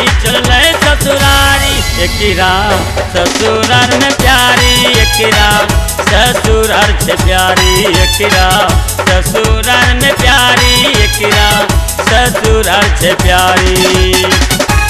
ई चले ससुरारी एकरा ससुरार में प्यारी एकरा ससुरार से प्यारी एकरा ससुरार में प्यारी एकरा ससुरार से प्यारी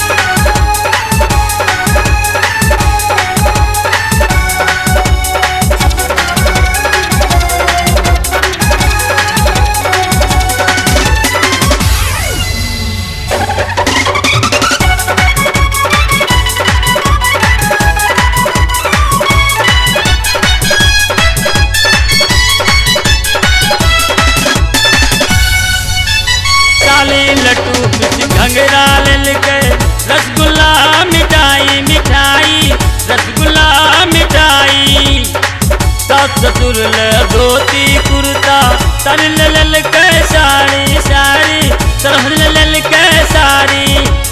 साली लड्डू कुछ घंगरा ले गए रसगुल्ला मिठाई मिठाई रसगुल्ला मिठाई सास ससुर ले धोती कुर्ता तर ले ले के साड़ी साड़ी तरह ले ले के साड़ी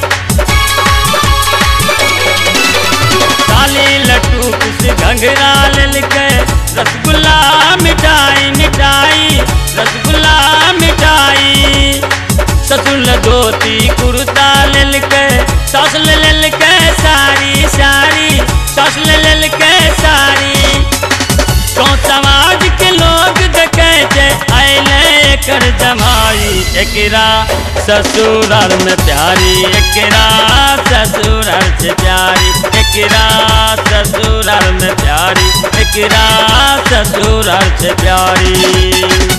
काली लड्डू कुछ घंघरा ले के रसगुल्ला मिठाई मिठाई रसगुल्ला मिठाई ससुर धोती कुर्ता ले के सास ले ले के साड़ी साड़ी सास ले ले के साड़ी तो समाज के लोग देखे छे आइले कर जमाई एकरा ससुराल में प्यारी एकरा ससुराल से प्यारी एकरा ससुराल में प्यारी एकरा ससुराल से प्यारी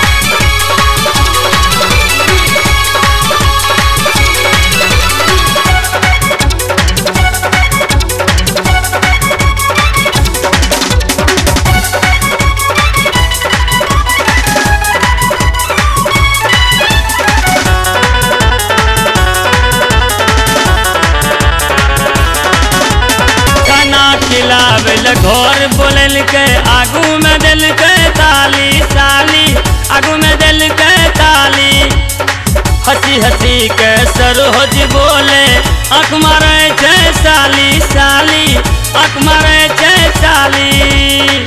खाना खिलावे ले घर बोलल के आगू में दिल के ताली साली आगू में दिल के ताली हंसी हंसी के सरोज बोले आँख मारे छे साली साली आँख मारे छे साली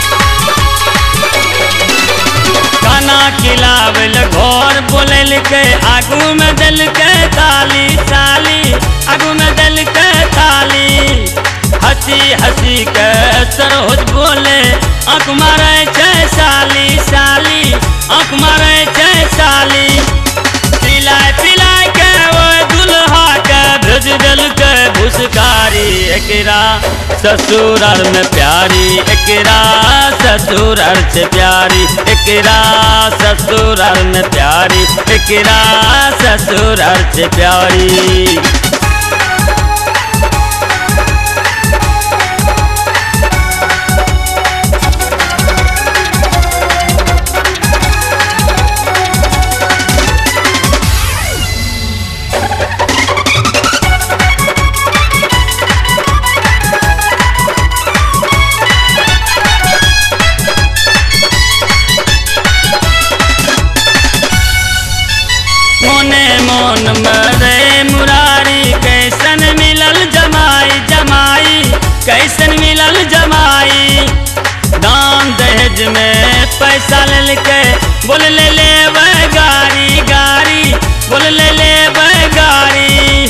खाना खिलावल घर बोलल के आगू में दिल के ताली साली आगू में दिल के ताली हंसी हंसी के सरोज बोले आँख मारे छे साली साली आँख मारे छे साली पिलाए पिलाए के वो दुल्हा के भेज दिल के भुसकारी एकरा ससुराल में प्यारी एकरा ससुराल से प्यारी एकरा ससुराल में प्यारी एकरा ससुराल से प्यारी मोने मोन मरे मुरारी कैसन मिलल जमाई जमाई कैसन मिलल जमाई दान दहेज में पैसा ले के बोल ले ले वह गाड़ी गाड़ी बोल ले ले वह गाड़ी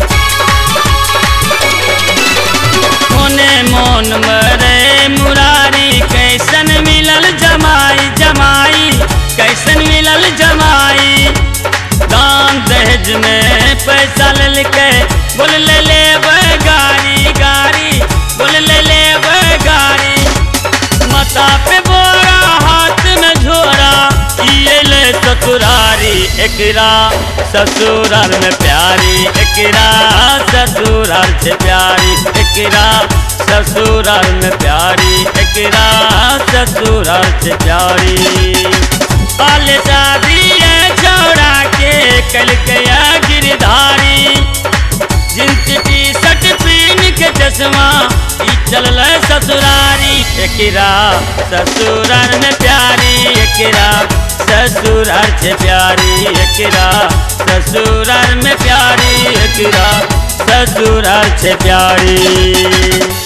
मोने मोन मरे मुरारी कैसन मिलल जमाई जमाई कैसन मिलल जमाई दान दहेज में पैसा ले के बोल ले ले वह गाड़ी गाड़ी बोल ले ले वह गाड़ी माथा पे बोरा हाथ में झोरा ये ले ससुरारी एकरा ससुराल में प्यारी एकरा ससुराल से प्यारी एकरा ससुराल में प्यारी एकरा ससुराल से प्यारी पाल शादी है छोड़ा के कल गया गिरधारी जींस टी शर्ट पीन के चश्मा ई चलल ससुरारी एकरा ससुराल में प्यारी एकरा ससुराल से प्यारी एकरा ससुराल में प्यारी एकरा ससुराल से प्यारी